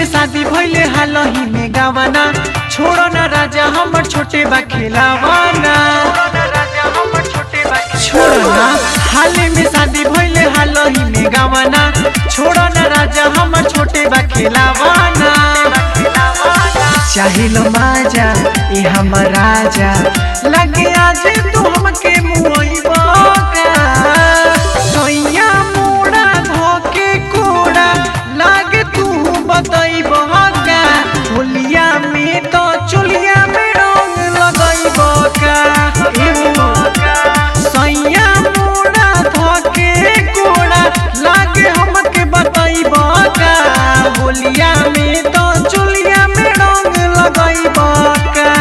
शादी भइले हालही में गावाना छोड़ो ना राजा हमर छोटे बा खेलावाना छोड़ो ना हाले में शादी भइले हालही में गावाना छोड़ो ना राजा हमर छोटे बा खेलावाना चाहिलो माजा ए हमर राजा लगे आज तू हमके मुइबा सैया मोड़ा धोके कोड़ा लागे तू बतैबा का होलिया में तो चुलिया में रंग लगैबा का सैया मोड़ा धोके कोड़ा लागे हमके बतैबा का होलिया में तो चुलिया में रंग लगैबा का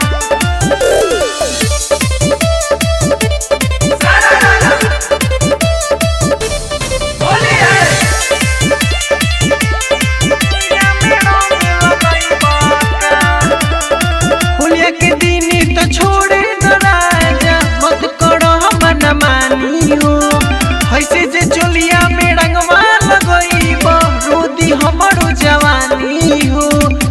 होलिया के दिन तो छोड़े न राजा मत करो हमन मानी हो ऐसे जे चोलिया में रंगवा लगईब रोदी हमरो जवानी हो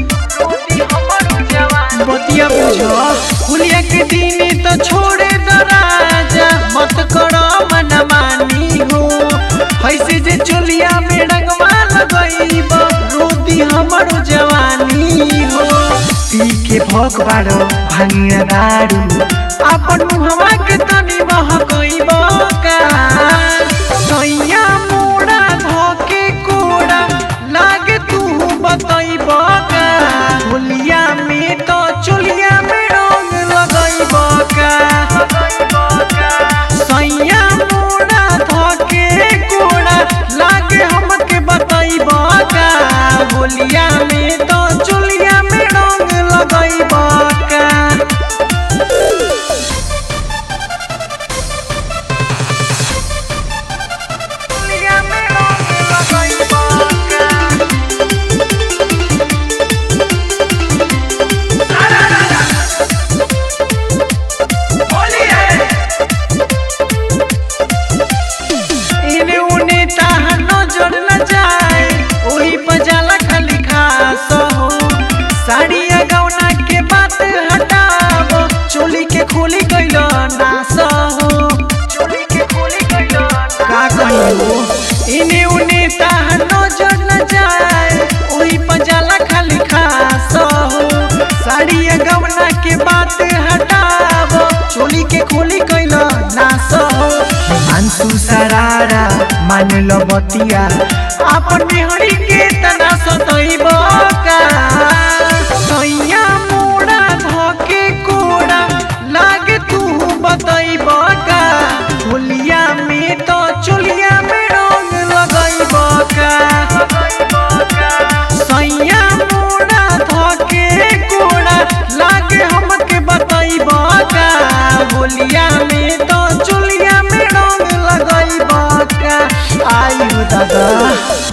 बतिया बुझो होलिया के दिन तो छोड़े न राजा मत करो मन मानी हो ऐसे जे चोलिया में रंगवा लगईब रोदी हमरो जवानी हो पी के भोग बाड़ो भांगिया दारू अपन मुहवा के तनी महकईब का सैया मोड़ा धोके कोड़ा लागे तू बतईब का होलिया में तो चुलिया में रंग लगईब का सैया मोड़ा धोके कोड़ा लागे हमके बतईब का होलिया में तो चुलिया में रंग लगईब का चुलिया में रंग लगईब का इने उने ताहा नजर न जाए ओही बजाला खाली खास हो साड़िया गौना के बात हटाव चोली के खोली गइल नास हो चोली के खोली गइल का कहियो इने उने ताहा नजर न जाए ओही बजाला खाली खास हो साड़िया गौना के बात हटाव चोली के खोली गइल नास हो मानसू सरारा मान लो बतिया अपन बिहड़ी के तना सतैब का सैया मोड़ा धके कोड़ा लागे तू बतैब का होलिया में तो चुलिया में रंग लगैब का सैया मोड़ा धके कोड़ा लागे हमके बतैब का होलिया में तो चुलिया में रंग लगैब का आयु दादा